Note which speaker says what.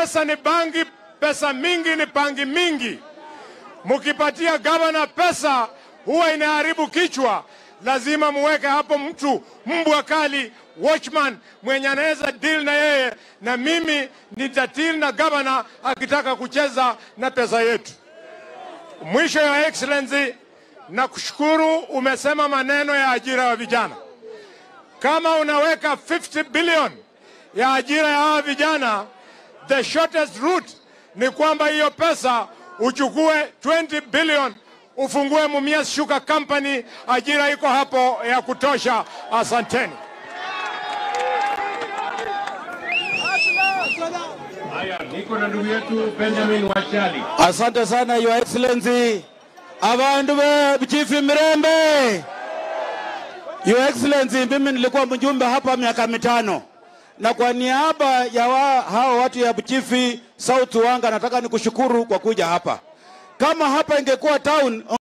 Speaker 1: Pesa ni bangi, pesa mingi ni pangi mingi. Mkipatia gavana pesa huwa inaharibu kichwa. Lazima muweke hapo mtu mbwa kali, watchman mwenye anaweza deal na yeye, na mimi nitadeal na gavana akitaka kucheza na pesa yetu. Mwisho ya excellency, na kushukuru umesema maneno ya ajira ya vijana. Kama unaweka 50 billion ya ajira ya hawa vijana, the shortest route ni kwamba hiyo pesa uchukue 20 billion ufungue Mumias Sugar Company, ajira iko hapo ya kutosha. Asanteni.
Speaker 2: Haya, niko na ndugu yetu Benjamin Wachali.
Speaker 3: Asante sana Your Excellency. Abandu be Chief Mirembe. Your Excellency, mimi nilikuwa mjumbe hapa miaka mitano, na kwa niaba ya wa, hao watu ya Chief South Wanga nataka nikushukuru kwa kuja hapa. Kama hapa ingekuwa town